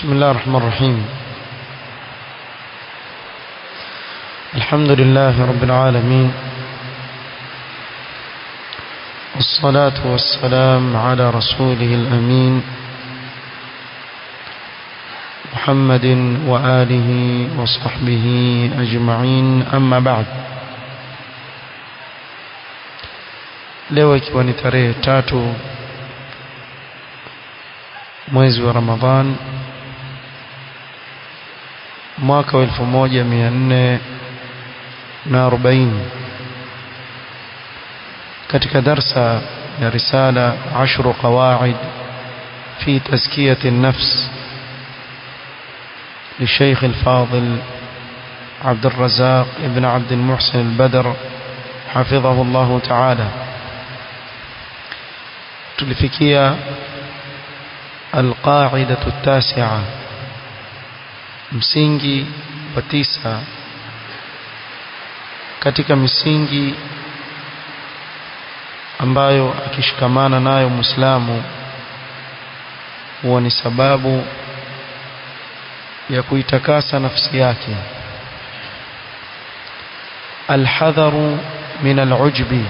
بسم الله الرحمن الرحيم الحمد لله رب العالمين والصلاة والسلام على رسوله الأمين محمد وآله وصحبه أجمعين أما بعد leo ikiwa ni tarehe tatu mwezi wa Ramadhan mwaka wa elfu moja mia nne na arobaini katika darsa ya risala ashru qawaid fi tazkiyati an-nafs للشيخ الفاضل عبد الرزاق ابن عبد المحسن البدر حفظه الله تعالى tulifikia alqaidatu tasia msingi wa tisa katika misingi ambayo akishikamana nayo Muislamu huwa ni sababu ya kuitakasa nafsi yake alhadharu min alujbi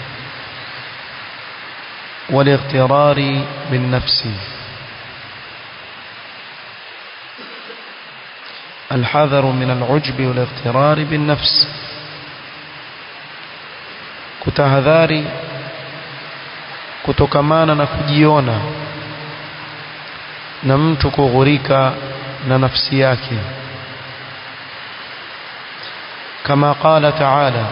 والاغترار بالنفس الحذر من العجب والاغترار بالنفس kutahadhari kutokamana na kujiona na mtu kughurika na nafsi yake kama qala ta'ala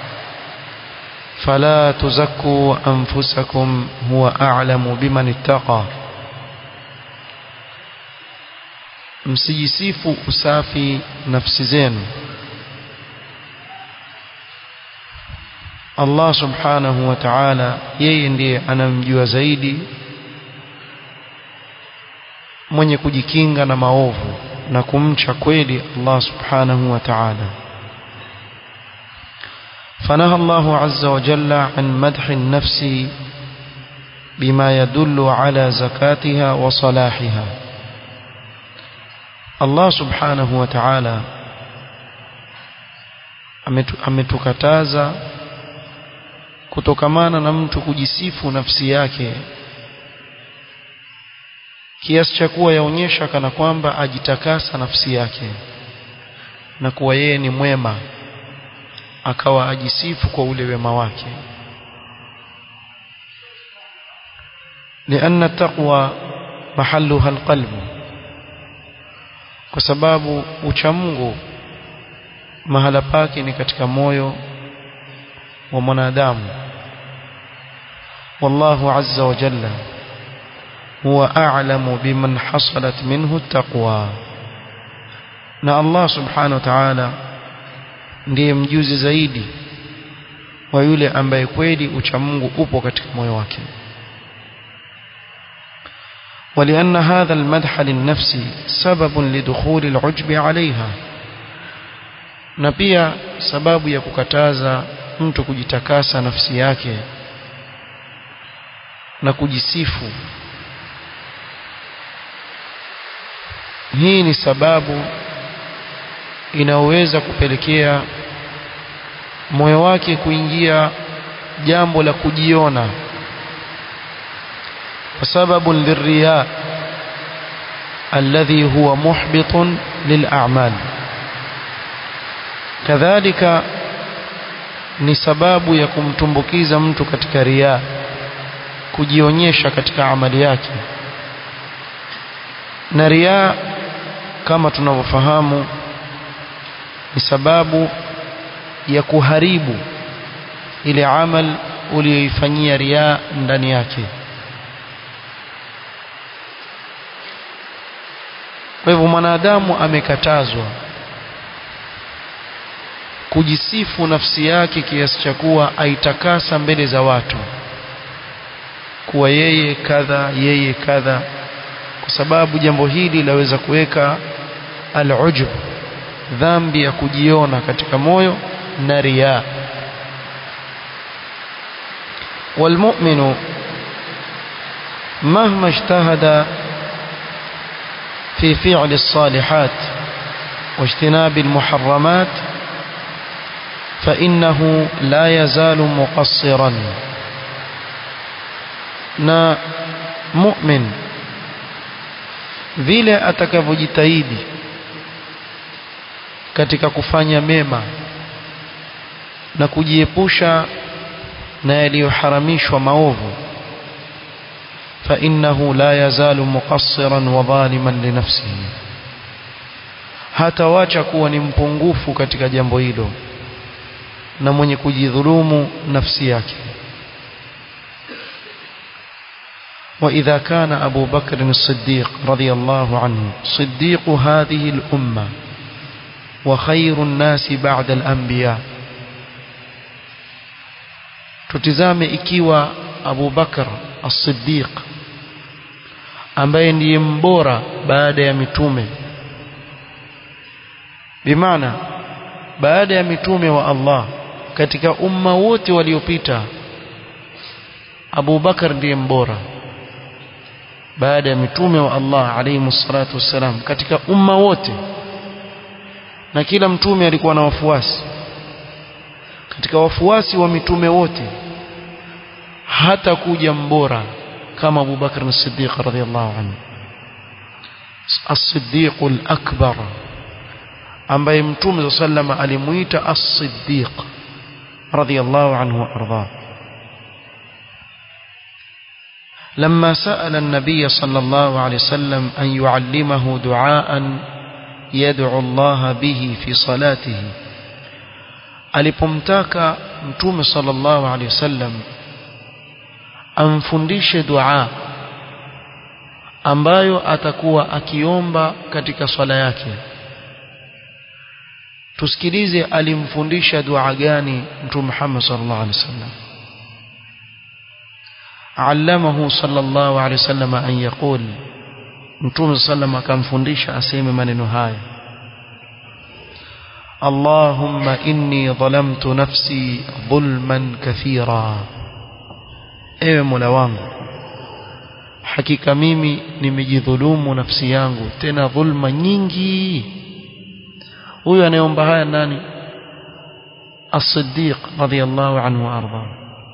فلا تزكوا أنفسكم هو أعلم بمن اتقى msijisifu usafi nafsi zenu Allah subhanahu wa ta'ala yeye ndiye anamjua zaidi mwenye kujikinga na maovu na kumcha kweli Allah subhanahu wa ta'ala فنهى الله عز وجل عن مدح النفس بما يدل على زكاتها وصلاحها الله سبحانه وتعالى ametukataza kutokamana na mtu kujisifu nafsi yake kiasi cha kuwa yaonyesha kana kwamba ajitakasa nafsi yake na kuwa yeye ni mwema akawa ajisifu kwa ule wema wake لأن التقوى محلها القلب kwa sababu uchamungu mahala pake ni katika moyo wa mwanadamu والله عز وجل هو أعلم بمن حصلت منه التقوى na Allah subhanahu wa ta'ala ndiye mjuzi zaidi wa yule ambaye kweli uchamungu upo katika moyo wake ولأن هذا المدح للنفس سبب لدخول العجب عليها na pia sababu ya kukataza mtu kujitakasa nafsi yake na kujisifu hii ni sababu inaweza kupelekea moyo wake kuingia jambo la kujiona kwa sababu lirriya alladhi huwa muhbitun lil'amal kadhalika ni sababu ya kumtumbukiza mtu katika riya kujionyesha katika amali yake na riya kama tunavyofahamu ni sababu ya kuharibu ile amal uliyoifanyia riya ndani yake kwa hivyo mwanadamu amekatazwa kujisifu nafsi yake kiasi cha kuwa aitakasa mbele za watu kuwa yeye kadha yeye kadha kwa sababu jambo hili laweza kuweka al-ujub dhambi ya kujiona katika moyo na riya والمؤمن مهما اجتهد في فعل الصالحات واجتناب المحرمات فإنه لا يزال مقصرا na mu'min vile atakavyojitahidi katika kufanya mema na kujiepusha na yaliyoharamishwa maovu فإنه لا يزال مقصرا وظالما لنفسه hatawacha kuwa ni mpungufu katika jambo hilo na mwenye kujidhulumu nafsi yake وإذا كان أبو بكر الصديق رضي الله عنه صديق هذه الأمة وخير الناس بعد الأنبياء tutizame ikiwa Abu Bakar as-Siddiq ambaye ndiye mbora baada ya mitume bimaana baada ya mitume wa Allah katika umma wote waliopita Abu Bakar ndiye mbora baada ya mitume wa Allah alayhi salatu wassalam katika umma wote na kila mtume alikuwa na wafuasi katika wafuasi wa mitume wote hata kuja mbora kama Abu Bakr as-Siddiq radhiyallahu anhu as-Siddiq al-akbar ambaye mtume sallama alimuita as-Siddiq radhiyallahu anhu wa ardha لما سأل النبي صلى الله عليه وسلم أن يعلمه دعاء يدعو الله به في صلاته alipomtaka mtume sallallahu alaihi wasallam amfundishe dua ambayo atakuwa akiomba katika swala yake tusikilize alimfundisha dua gani mtume Muhammad sallallahu alaihi wasallam علمه صلى الله عليه وسلم أن يقول متوم صلى الله عليه وسلم akamfundisha aseme maneno haya اللهم إني ظلمت نفسي ظلما كثيرا ewe mola wangu hakika mimi nimejidhulumu nafsi yangu tena dhulma nyingi huyu anayeomba haya nani as-siddiq radiyallahu anhu arda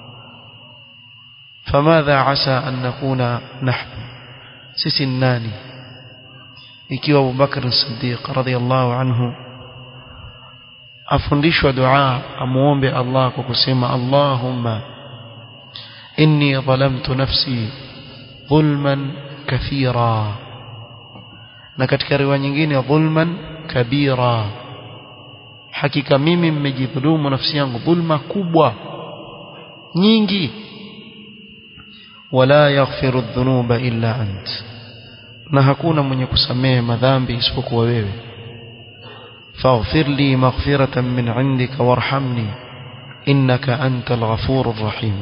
فماذا عسى أن نكون نحن sisi nani ikiwa Abu Bakr as-Siddiq radiyallahu anhu afundishwa dua amuombe Allah kwa kusema Allahumma inni dhalamtu nafsi dhulman kathira na katika riwaya nyingine dhulman kabira hakika mimi mmejidhulumu nafsi yangu dhulma kubwa nyingi wala yaghfiru dhunuba illa ant na hakuna mwenye kusamehe madhambi isipokuwa wewe faghfir li maghfiratan min indika warhamni innaka antal ghafurur rahim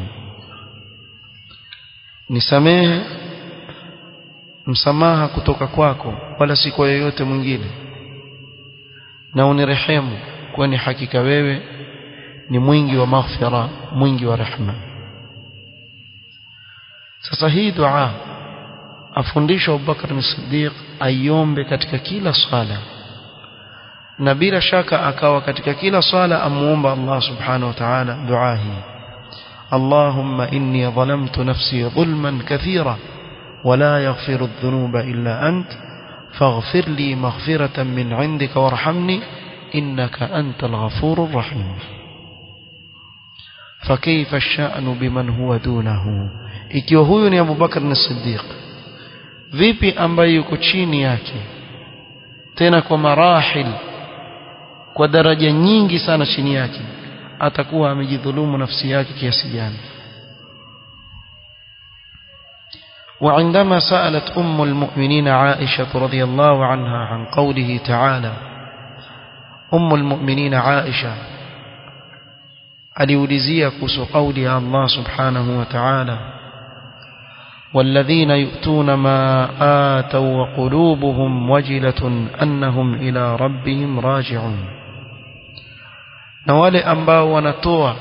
nisamehe msamaha kutoka kwako wala si kwa yeyote mwingine na unirehemu kwani hakika wewe ni mwingi wa maghfira mwingi wa rehma sasa hii dua afundishwa Abubakar as-Siddiq aiombe katika kila swala na bila shaka akawa katika kila swala amuomba Allah subhanahu wa ta'ala dua hii اللهم إني ظلمت نفسي ظلما كثيرا ولا يغفر الذنوب إلا أنت فاغفر لي مغفرة من عندك وارحمني إنك أنت الغفور الرحيم فكيف الشأن بمن هو دونه ikiwa huyu ni Abu Bakar as-Siddiq vipi ambaye yuko chini yake tena kwa marahil kwa daraja nyingi sana chini yake atakuwa amejidhulumu nafsi yake kiasi gani وعندما سألت أم المؤمنين عائشة رضي الله عنها عن قوله تعالى أم المؤمنين عائشة aliulizia kuhusu kauli ya Allah subhanahu wa ta'ala والذين يؤتون ما آتوا وقلوبهم وجلة أنهم إلى ربهم راجعون na wale ambao wanatoa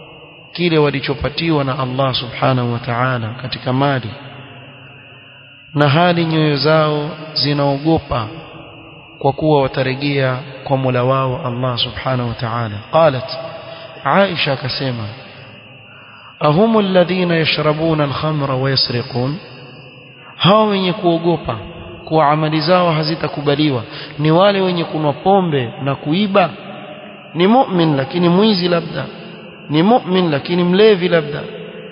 kile walichopatiwa na Allah subhanahu wa ta'ala katika mali na hali nyoyo zao zinaogopa kwa kuwa watarejea kwa Mola wao Allah subhanahu wa ta'ala qalat Aisha akasema ahumu alladhina yashrabuna alkhamra wa yasriqun hao wenye kuogopa kuwa amali zao hazitakubaliwa ni wale wenye kunwa pombe na kuiba ni mu'min lakini mwizi labda ni mu'min lakini mlevi labda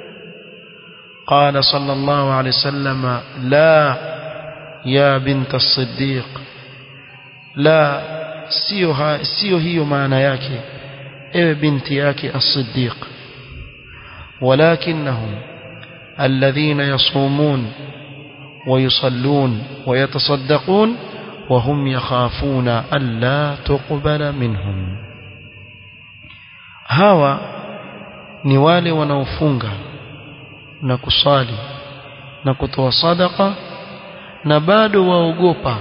قال صلى الله عليه وسلم لا يا بنت الصديق لا sio sio hiyo maana yake ewe binti yake as-siddiq walakinnahum alladhina yasumun ويصلون ويتصدقون وهم يخافون ألا تقبل منهم هوا ni wale wanaofunga na kusali na kutoa sadaka na bado waogopa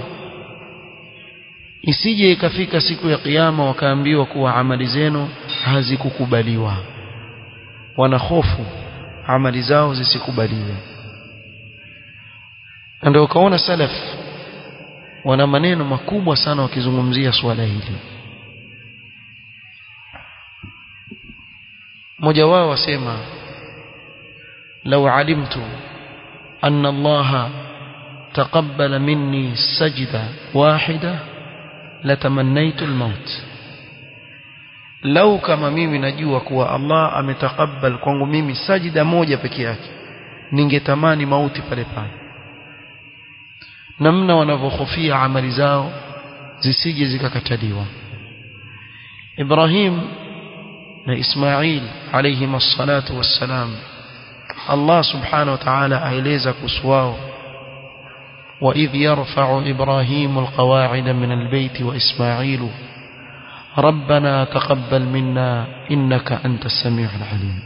isije ikafika siku ya kiyama wakaambiwa kuwa amali zenu hazikukubaliwa wana hofu amali zao zisikubaliwe ndio ukaona salaf wana maneno makubwa sana wakizungumzia swala hili mmoja wao wasema لو علمت أن الله تقبل مني سجدة واحدة لتمنيت الموت لو كما mimi najua kuwa Allah ametakabal kwangu mimi sajida moja peke yake ningetamani mauti pale pale namna wanavyohofia amali zao zisije zikakataliwa Ibrahim na Ismail alayhim as-salatu was-salam Allah subhanahu wa ta'ala aeleza kuhusu wao وإذ يرفع إبراهيم القواعد من البيت وإسماعيل ربنا تقبل منا إنك أنت السميع العليم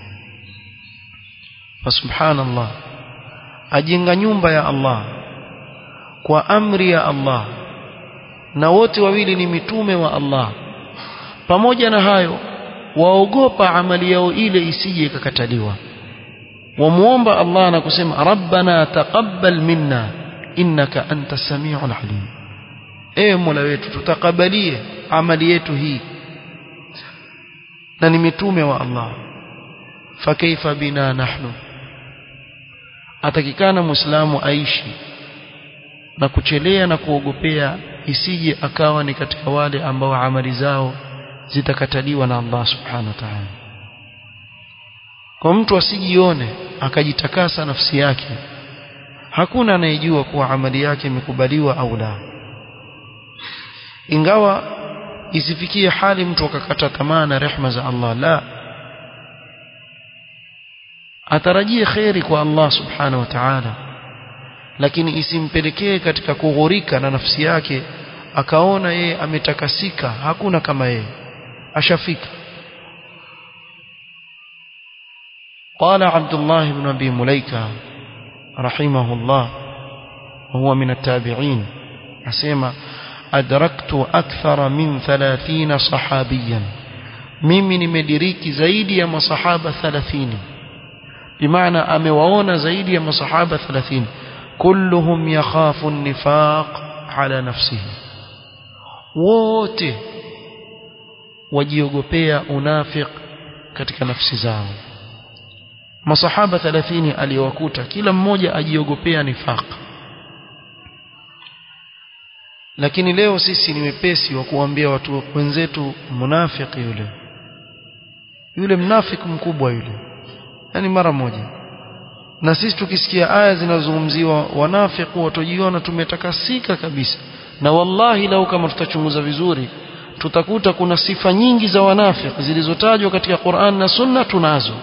فسبحان الله أجنغ nyumba ya Allah kwa amri ya Allah na wote wawili ni mitume wa Allah pamoja na hayo waogopa amali yao ile isije ikakataliwa wamuomba Allah na kusema rabbana taqabbal minna innaka anta samiul alim ewe mola wetu tutakabalie amali yetu hii na ni mitume wa Allah fakaifa bina nahnu atakikana muislamu aishi na kuchelea na kuogopea isije akawa ni katika wale ambao amali zao zitakataliwa na Allah subhanahu wa ta'ala kwa mtu asijione akajitakasa nafsi yake hakuna anayejua kuwa amali yake imekubaliwa au la ingawa isifikie hali mtu akakata tamaa na rehma za Allah la atarajie kheri kwa Allah subhanahu wa ta'ala lakini isimpelekee katika kughurika na nafsi yake akaona yeye ametakasika hakuna kama yeye ashafika قال عبد الله بن أبي مليكة رحمه الله وهو من التابعين أسيما أدركت أكثر من ثلاثين صحابيا mimi nimediriki zaidi ya masahaba 30 bimaana amewaona zaidi ya masahaba 30 kulluhum yakhafu an-nifaq ala nafsihi wote wajiogopea unafiq katika nafsi zao masahaba 30 aliyowakuta kila mmoja ajiogopea nifaq lakini leo sisi ni wepesi wa kuambia watu wenzetu munafiki yule yule mnafiki mkubwa yule yani mara moja na sisi tukisikia aya zinazozungumziwa wanafiki watojiona tumetakasika kabisa na wallahi lau kama tutachunguza vizuri tutakuta kuna sifa nyingi za wanafiki zilizotajwa katika Qur'an na Sunna tunazo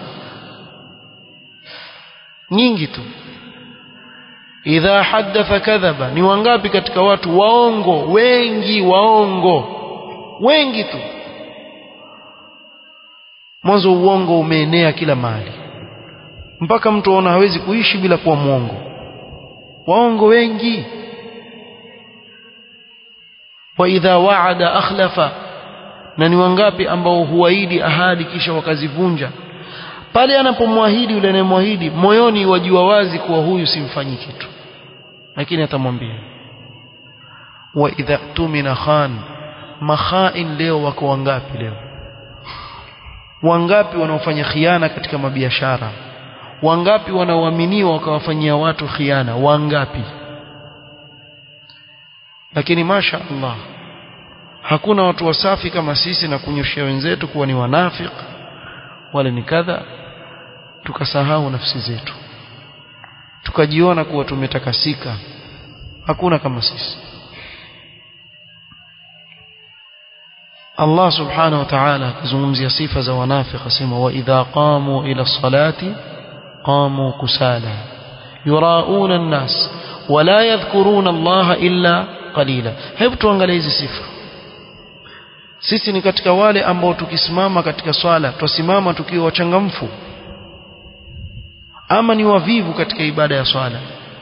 nyingi tu idha haddatha kadhaba ni wangapi katika watu waongo wengi waongo wengi tu mwanzo uongo umeenea kila mahali mpaka mtu aona hawezi kuishi bila kuwa mwongo waongo wengi wa idha waada akhlafa na ni wangapi ambao huahidi ahadi kisha wakazivunja pale anapomwahidi yule anayemwahidi moyoni wajua wazi kuwa huyu simfanyi kitu lakini atamwambia wa idha tumina khan makhain leo wako wangapi leo wangapi wanaofanya khiana katika mabiashara wangapi wanaoaminiwa wakawafanyia watu khiana wangapi lakini masha Allah hakuna watu wasafi kama sisi na kunyoshia wenzetu kuwa ni wanafik wale ni kadha tukasahau nafsi zetu tukajiona kuwa tumetakasika hakuna kama sisi Allah subhanahu wa ta'ala akizungumzia sifa za wanafiki asema wa idha qamu ila salati qamu kusala yurauna an-nas wala yadhkuruna Allah illa qalila hebu tuangalie hizi sifa sisi ni katika wale ambao tukisimama katika swala twasimama tukiwa wachangamfu ama ni wavivu katika ibada ya swala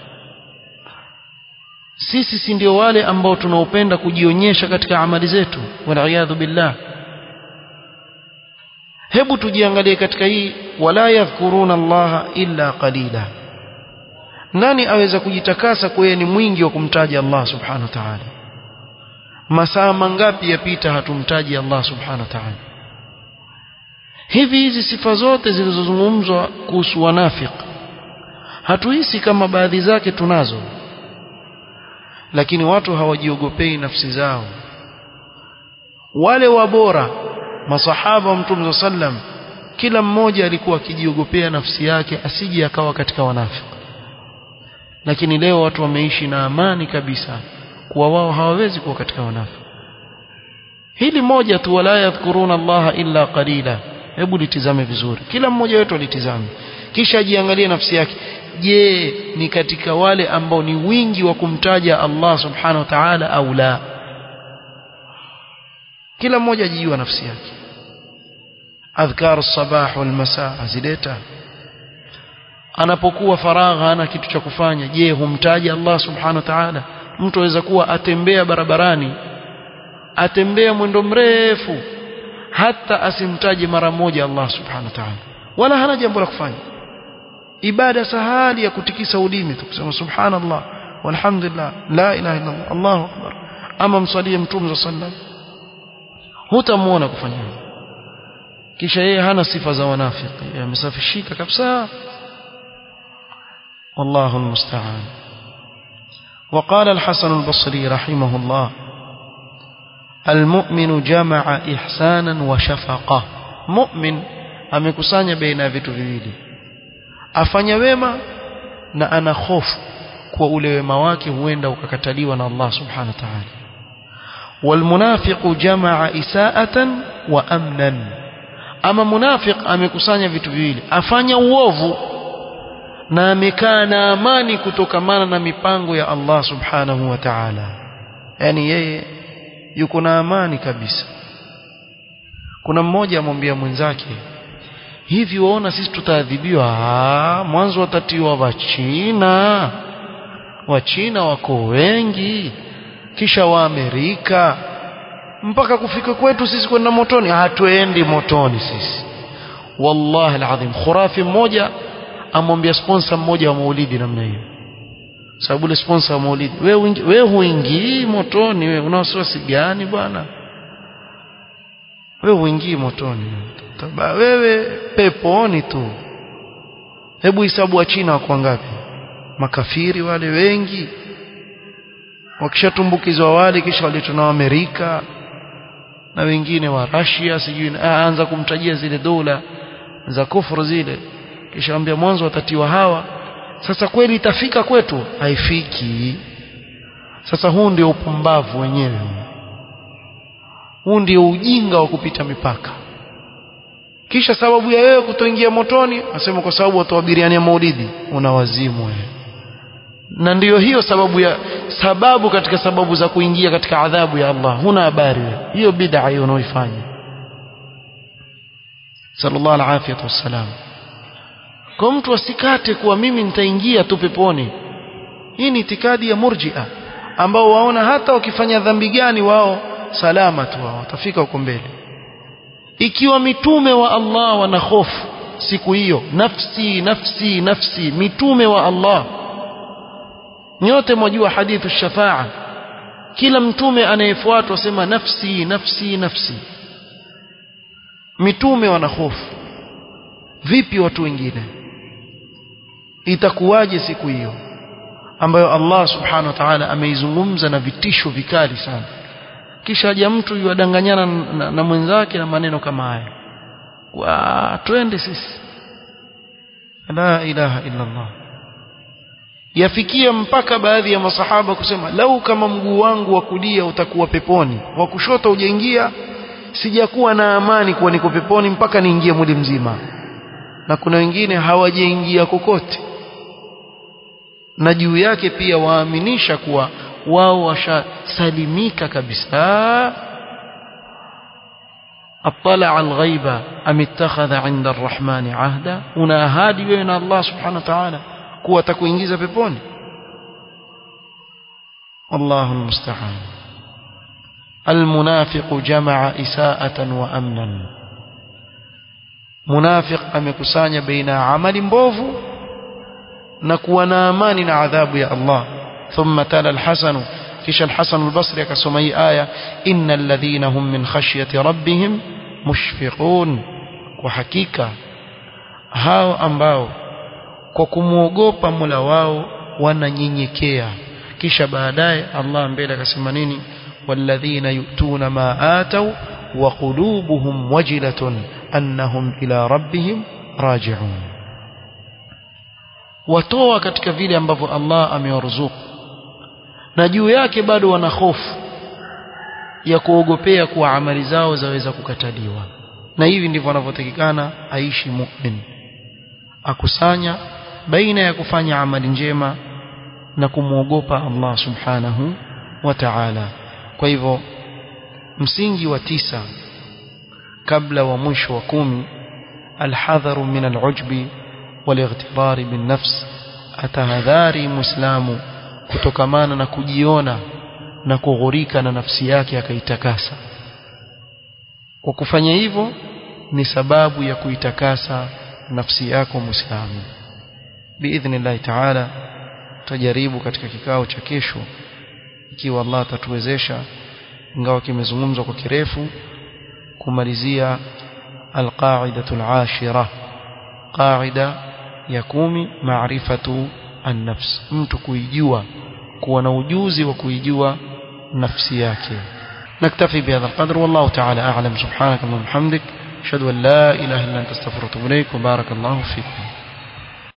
sisi si ndio wale ambao tunaopenda kujionyesha katika amali zetu waliyadhu billah hebu tujiangalie katika hii wala yadhkuruna Allah illa qalila nani aweza kujitakasa kwa ni mwingi wa kumtaja Allah subhanahu wa ta'ala masaa mangapi yapita hatumtaji Allah subhanahu wa ta'ala hivi hizi sifa zote zilizozungumzwa kuhusu wanafik hatuhisi kama baadhi zake tunazo lakini watu hawajiogopei nafsi zao wale wabora masahaba wa mtume sallam kila mmoja alikuwa akijiogopea nafsi yake asije akawa katika wanafiki lakini leo watu wameishi na amani kabisa kuwa wao hawawezi kuwa katika wanafiki hili moja tu wala yadhkuruna Allah illa qalila hebu litizame vizuri kila mmoja wetu alitizame kisha ajiangalie nafsi yake je ni katika wale ambao ni wingi wa kumtaja Allah subhanahu wa ta'ala au la kila mmoja ajijua nafsi yake adhkar as-sabah wal masaa azileta anapokuwa faragha ana kitu cha kufanya je humtaja Allah subhanahu wa ta'ala mtu aweza kuwa atembea barabarani atembea mwendo mrefu hata asimtaje mara moja Allah subhanahu wa ta'ala wala hana jambo la kufanya ibada sahali ya kutikisa ulimi tu kusema subhanallah walhamdulillah la ilaha illa Allah Allahu akbar ama msalie mtume sallam hutamuona kufanya kisha yeye hana sifa za wanafiki amesafishika kabisa والله المستعان وقال الحسن البصري رحمه الله المؤمن جمع إحسانا وشفقة مؤمن amekusanya baina ya vitu viwili afanya wema na ana hofu kwa ule wema wake huenda ukakataliwa na Allah subhanahu wa ta'ala walmunafiqu jamaa isaatan wa amnan ama munafiq amekusanya vitu viwili afanya uovu na amekaa na amani kutokamana na mipango ya Allah subhanahu wa ta'ala yani yeye yuko na amani kabisa kuna mmoja amwambia mwenzake hivi waona sisi tutaadhibiwa mwanzo watatiwa wachina wachina wako wengi kisha waamerika mpaka kufika kwetu sisi kwenda motoni hatuendi motoni sisi wallahi alazim khurafi mmoja amwambia sponsor mmoja wa maulidi namna hiyo sababu ile sponsor wa maulidi wewe wewe huingii motoni wewe una wasiwasi gani bwana wewe huingii motoni Taba, wewe peponi tu hebu hisabu wa China wako ngapi makafiri wale wengi wakishatumbukizwa wale kisha waletwa na Amerika na wengine wa Russia sijui aanza kumtajia zile dola za kufuru zile kisha ambia mwanzo watatiwa hawa sasa kweli itafika kwetu haifiki sasa huu ndio upumbavu wenyewe huu ndio ujinga wa kupita mipaka kisha sababu ya wewe kutoingia motoni asema kwa sababu watu wabiriania maulidi una wazimu wewe na ndiyo hiyo sababu ya sababu katika sababu za kuingia katika adhabu ya Allah huna habari wewe hiyo bid'a hiyo unaoifanya sallallahu alaihi wasallam kwa mtu asikate kuwa mimi nitaingia tu peponi hii ni itikadi ya murji'a ambao waona hata wakifanya dhambi gani wao salama tu wao watafika huko mbele ikiwa mitume wa Allah wana hofu siku hiyo nafsi nafsi nafsi mitume wa Allah nyote mwajua hadithu shafaa kila mtume anayefuatwa sema nafsi nafsi nafsi mitume wana hofu vipi watu wengine itakuwaje siku hiyo ambayo Allah subhanahu wa ta'ala ameizungumza na vitisho vikali sana kisha haja mtu yuadanganyana na, na mwenzake na maneno kama haya wa twende sisi la ilaha illa Allah yafikia mpaka baadhi ya masahaba kusema lau kama mguu wangu wa kulia utakuwa peponi wa kushoto ujaingia sijakuwa na amani kuwa niko peponi mpaka niingie mwili mzima na kuna wengine hawajaingia kokote na juu yake pia waaminisha kuwa wao washasalimika kabisa اطلع الغيب ام اتخذ عند الرحمن عهدا una ahadi wewe na Allah subhanahu wa ta'ala kuwa atakuingiza peponi الله المستعان المنافق جمع إساءة وأمنا منافق amekusanya baina amali mbovu na kuwa na amani na adhabu ya Allah ثم تلا الحسن kisha al-Hasan al-Basri akasoma hii aya innal ladhina hum min khashyati rabbihim mushfiqun kwa hakika hao ambao kwa kumwogopa Mola wao wananyenyekea kisha baadaye Allah mbele akasema nini walladhina yu'tuna ma atau wa qulubuhum wajilatun annahum ila rabbihim raji'un watoa katika vile ambavyo Allah amewaruzuku na juu yake bado wana hofu ya kuogopea kuwa amali zao zaweza kukataliwa na hivi ndivyo wanavyotakikana aishi mu'min akusanya baina ya kufanya amali njema na kumwogopa Allah subhanahu wa ta'ala kwa hivyo msingi wa tisa kabla wa mwisho wa kumi alhadharu min alujbi walightirari bin nafs atahadhari muislamu kutokamana na kujiona na kughurika na nafsi yake akaitakasa kwa kufanya hivyo ni sababu ya kuitakasa nafsi yako muislamu biidhnillah taala tutajaribu katika kikao cha kesho ikiwa Allah atatuwezesha ingawa kimezungumzwa kwa kirefu kumalizia alqaidatu alashira qaida ya kumi maarifatu an-nafs mtu kuijua kuwa na ujuzi wa kuijua nafsi yake نكتفي بهذا القدر والله تعالى أعلم سبحانك اللهم وبحمدك أشهد أن لا إله إلا أنت استغفرك وأتوب إليك وبارك الله فيكم